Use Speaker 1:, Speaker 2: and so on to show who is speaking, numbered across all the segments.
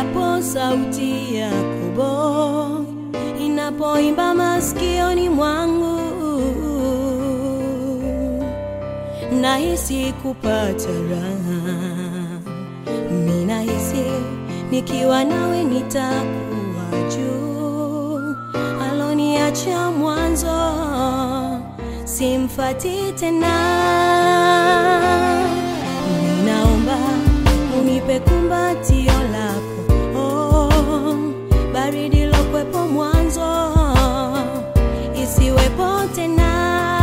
Speaker 1: endapo sauti ya Yakobo inapoimba masikioni mwangu, nahisi kupata raha. Mimi nahisi nikiwa nawe nitakuwa juu, aloniacha mwanzo simfati tena. Ninaomba unipe kumbatio lako, oh, baridi lokwepo mwanzo isiwepo tena.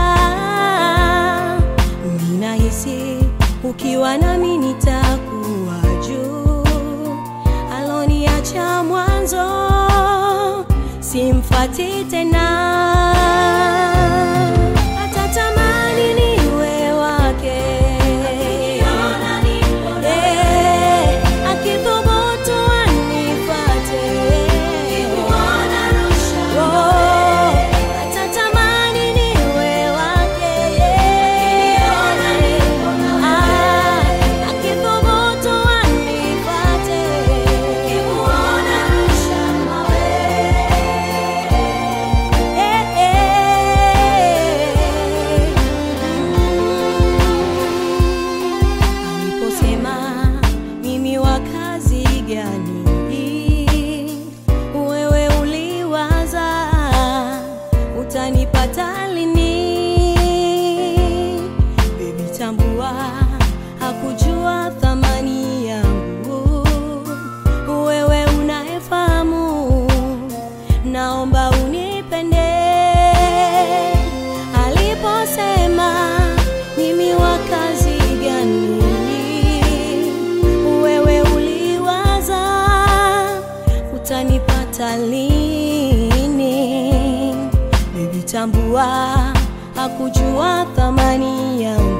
Speaker 1: Ninahisi ukiwa nami nitakuwa juu, aloniacha mwanzo simfati tena. Atatamani niwe wake, Eh, akithubutu anifate. Oh, atatamani niwe wake, Ah, akithubutu anifate. Eh, eh. Aliposema mimi wa kazi gani, wewe uliwaza utanipata lini? Baby, tambua hakujua thamani yangu, wewe unayefahamu, naomba unipende. Aliposema mimi wa kazi gani, wewe uliwaza utanipata lini? Baby, tambua hakujua thamani yangu